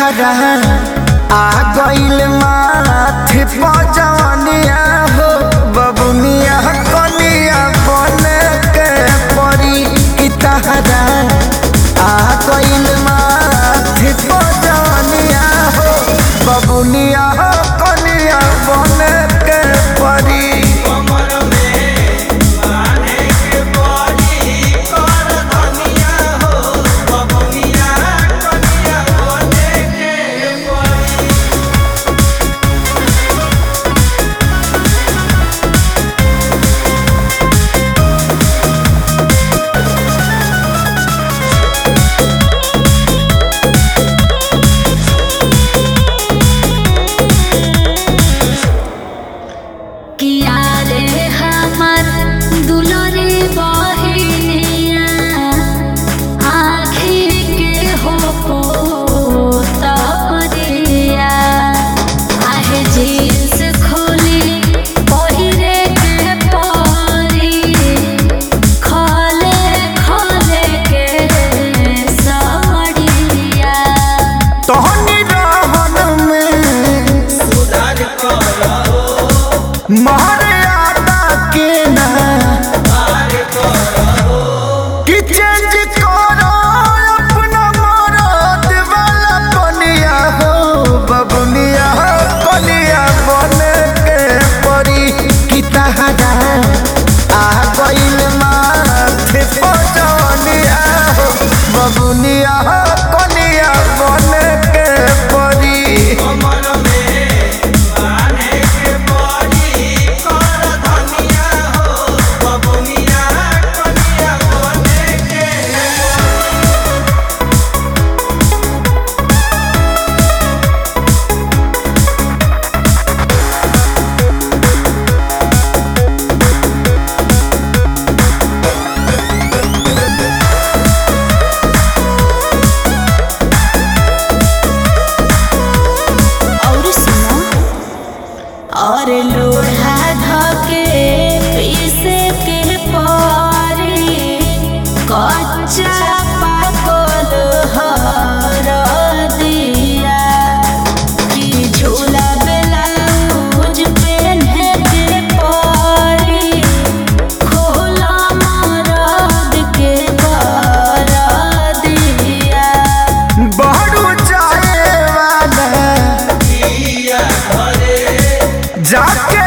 तहरा आ गइल माथे पजनिया हो बबुनिया कनिया बने के परी की तहरा आ गइल माथे पजनिया हो बबुनिया कनिया बने के परी किया रे हमर दुलरे बहिनिया आँखी के हो पोतरिया आहे जींस खोली पहिरे के परी खले खले के साड़िया तोहनी रहन में मर्यादा के ना कि चेंज करो अपना मरद वाला बनिया हो बबुनिया कनिया बने के परी कि तहरा आ गइल माथे पजनिया हो बबुनिया कनिया बने के परी और सुनो और लोढ़ा धके पीसे के पारी कच्चा पाकल हर दिया कि झूला ब्लाउज पेन्हे के पारी खोला मरद के कर दिया बहरू जाए वाला जाके